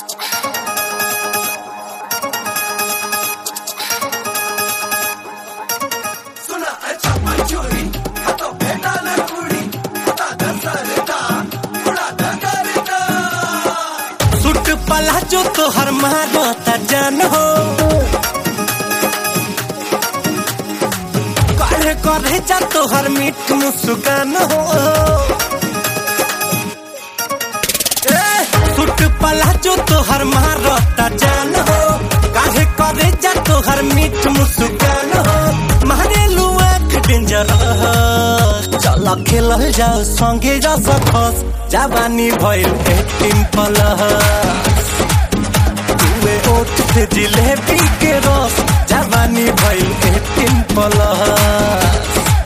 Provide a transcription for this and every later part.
सुट पला जो तोहर मारता जान हो करे करे जा तोहर मीठ मुस्कान हो ए, सुट पला जो तोहर मारता जान हो काहे करे जा तोहर मीठ मुस्कान हो मारे लुआ डेंजर चल खेलल जाओ संगे जा सकस जवानी भइल एटीन प्लस तुए ओठ से जिलेबी के रस जवानी भइल एटीन प्लस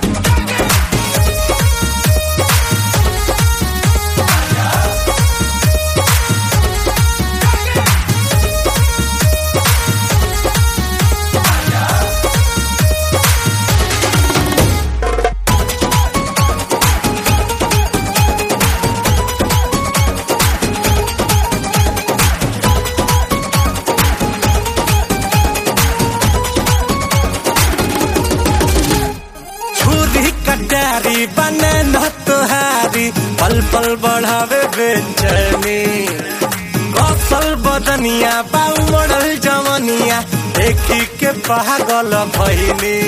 छुरी कटारी बने न तुहारी पल पल बढ़ावे बेचैनी कौशल बदनिया बाऊ मॉडल जवनिया देखी के पागल भइनी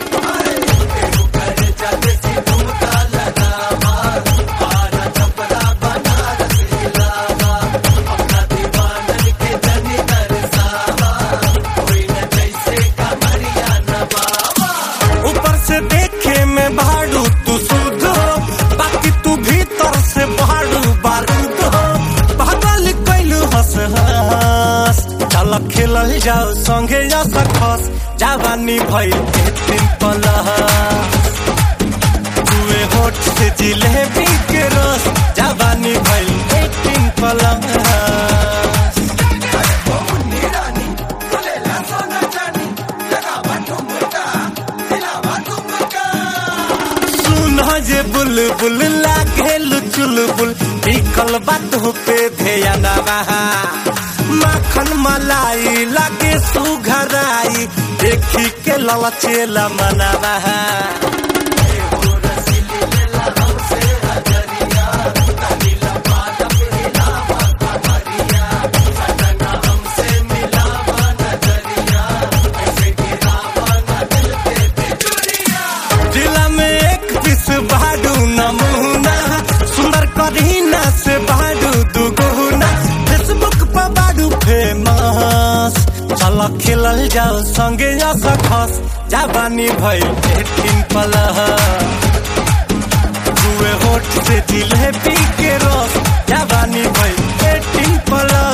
ऊपर से देखे में भाड़ू तू शुद्ध हो बाकी तू भीतर से भाड़ू बारूद हो पागल कैलू हंस हंस चल खेलल जाओ संगे जा सकस जवानी भइल एटीन प्लस तुए होठ से जिलेबी के रस जवानी भइल एटीन प्लस सुन जे बुलबुल लागे चुलबुल निकल बात पे ध्यान माखन मलाई लागे सुघराई देखी के ललचेला मनवा जिला में एक पीस बाडू नमूना सुंदर करीना से बाडू दुगुना फेसबुक पर बाडू फेमस चल खेलल जाओ संगे जा सकस जवानी भइल एटीन प्लस दुए होठ से जिलेबी के रस जवानी भइल एटीन प्लस